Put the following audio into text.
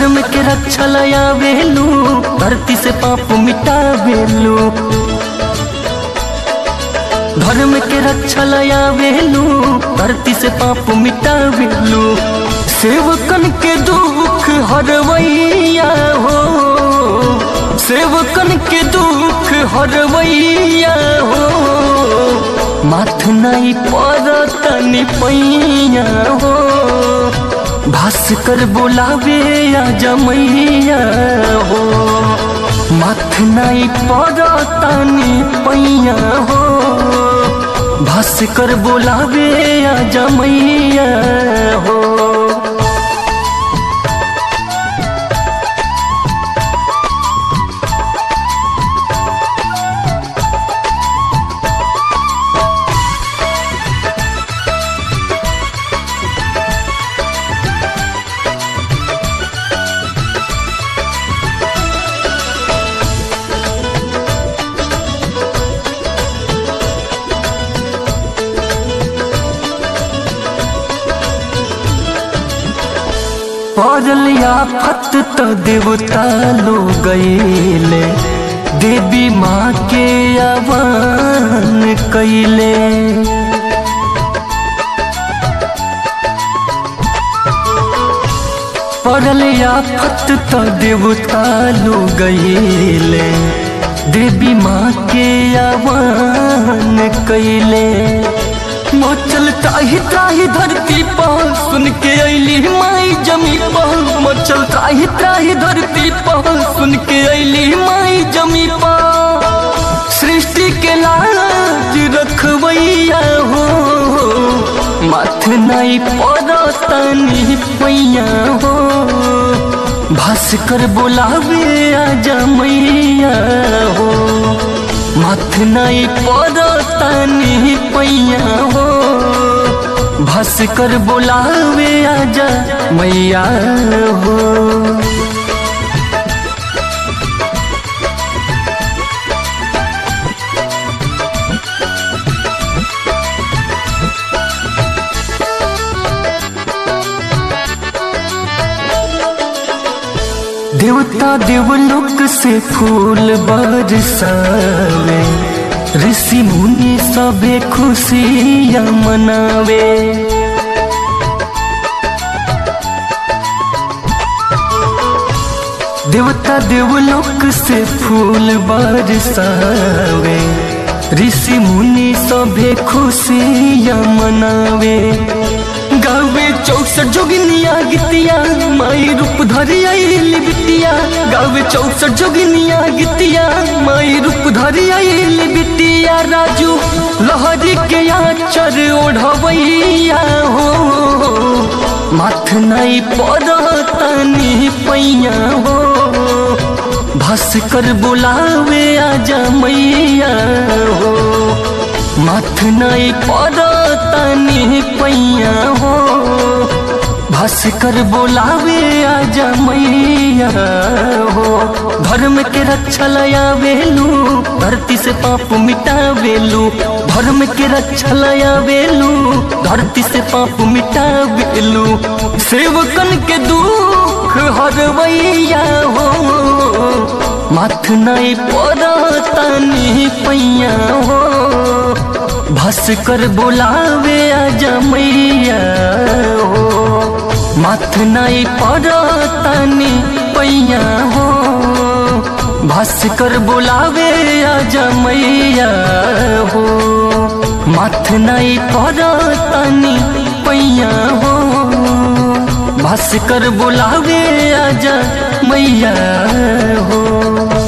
धर्म के रक्षा लया वेलू धरती से पाप मिटा वेलू धर्म के रक्षा लया वेलू धरती से पाप मिटा वेलू सेवकन के दुख हरवैया हो सेवकन के दुख हरवैया हो माथ नहीं पड़तनी पैया हो भास्कर बोलावे या जमैया हो माथ नहीं पड़तनी पैया हो भास्कर बोलावे या जमैया हो पड़लिया फत तो देवता लो गईले देवी माँ के आवान कैले पड़लिया फत तो देवता लो गईले देवी माँ के आवान कैले मचल त्राही त्राही धरती पर सुन के अली माई जमी पर मचल त्राही त्राही धरती पर सुन के अली माई जमी पर सृष्टि के लाज रखवैया हो माथ नहीं पड़तनी पैया हो भास्कर बोलावे आजा मैया हो माथ नहीं पड़तनी पैया हो भास्कर बोलावे आजा मैया हो देवता देवलोक से फूल बरसावे ऋषि मुनि सबे खुशियाँ मनावे देवता देवलोक से फूल बरसावे ऋषि मुनि सबे खुशियाँ मनावे गावे चौसठ जोगिनिया गीतिया माई रूप धरी आइल बिटिया गावे चौसठ जोगिनिया गीतिया माई रूप धरी आइल बिटिया राजू लहरी के आचर ओढ़वैया हो माथ नहीं पड़तनी पैया हो भास्कर बुलावे आजा मैया हो माथ नहीं पड़तनी पैया हो भास्कर बोलावे आजा मैया हो धर्म के रक्षा लया वेलू धरती से पाप मिटा वेलू धर्म के रक्षा लया वेलू धरती से पाप मिटा वेलू सेवकन के दुख हरवैया हो माथ नहीं पड़तनी पैया हो भास्कर बोलावे आजा मैया हो माथ नहीं पड़तनी पैया हो भास्कर बोलावे आजा मैया हो माथ नहीं पड़तनी पैया हो भास्कर बोलावे आजा मैया हो